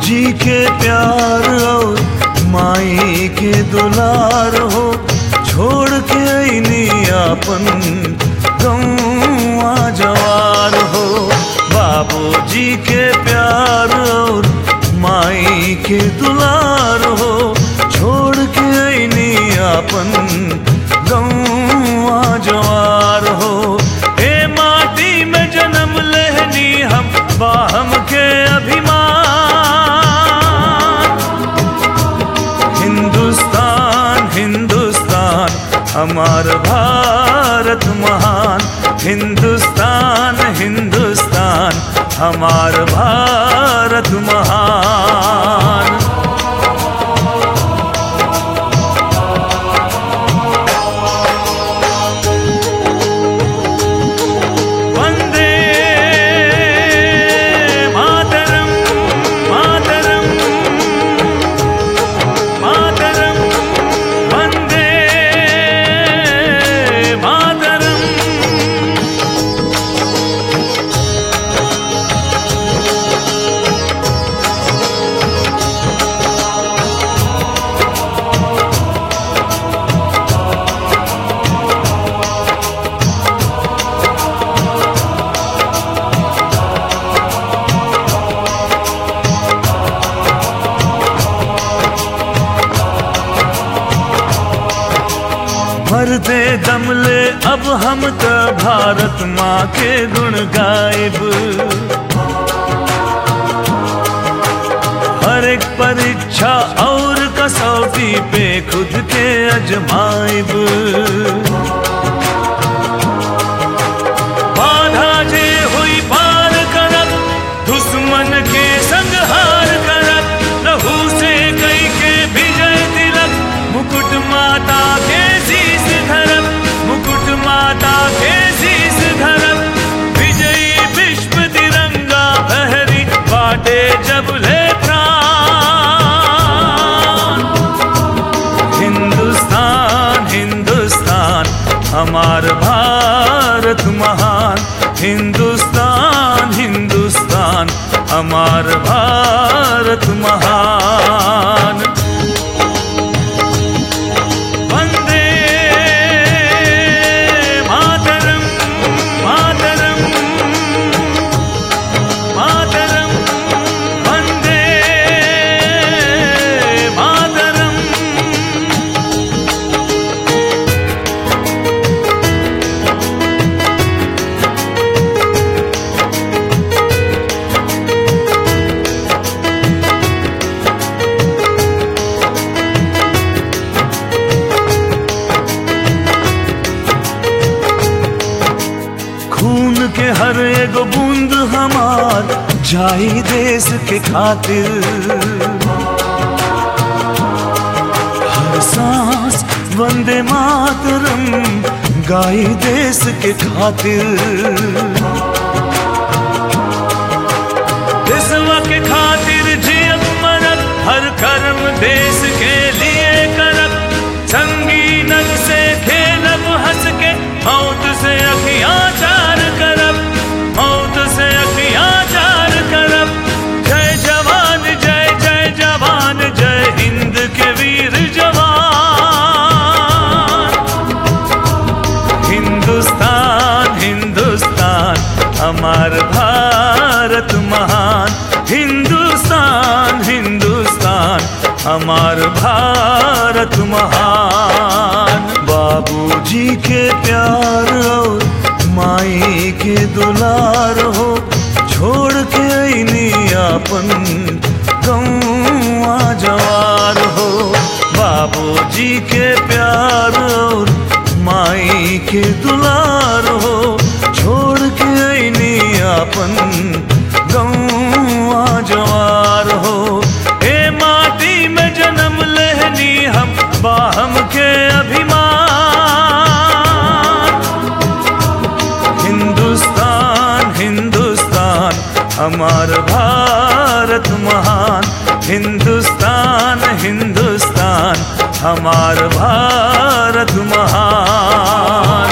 बाबूजी के प्यार और माई के दुलार हो छोड़ के अइनी अपन गौआ जवार हो बाबूजी के प्यार और माई के दुलार हो छोड़ के अइनी अपन गौआ जवार हो ए माटी में जन्म लेहनी हम बाहम के अभिमान हिंदुस्तान हिंदुस्तान हमार भारत महान हिंदुस्तान हिंदुस्तान हमार भारत महान वंदे मातरम मातरम मातरम वंदे मातरम भरते दम ले अब हम त भारत माँ के गुण गायब हर एक परीक्षा और कसौटी पे खुद के अजमाइब बाधा जे हुई पार करब दुश्मन के संग हार करब लहू से कई के विजय तिलक मुकुट माता के शीस धरब मुकुट माता के शीस धरब विजयी विश्व तिरंगा बहरी बाटे जब ले प्राण हिंदुस्तान हिंदुस्तान हमार भारत महान हिंदुस्तान हिंदुस्तान हमार भारत महान वंदे मातरम मातरम मातरम वंदे मातरम खून के हर एगो बूंद हमार जाई देश के खातिर हर सांस वंदे मातरम गाई देश के खातिर देशवा के खातिर जियब मरब हर कर्म देश के लिए करब संगीनक से खेलब हंस के मौत से अखियां चार करब मौत से अखियां चार करब जय जवान जय जय जवान जय हिंद के वीर जवान हिंदुस्तान हिंदुस्तान हमार भारत महान हिंदुस्तान हिंदुस्तान हमार भारत महान बाबूजी के प्यार और माई के दुलार हो छोड़ के अइनी अपन गौआ जवार हो बाबूजी के प्यार और माई के दुलार हो छोड़ के अइनी अपन गौआ जवार हो ए माटी में जन्म लेहनी हम बाहम के अभिमान हिंदुस्तान हिंदुस्तान हमार भारत महान हिंदुस्तान हिंदुस्तान हमार भारत महान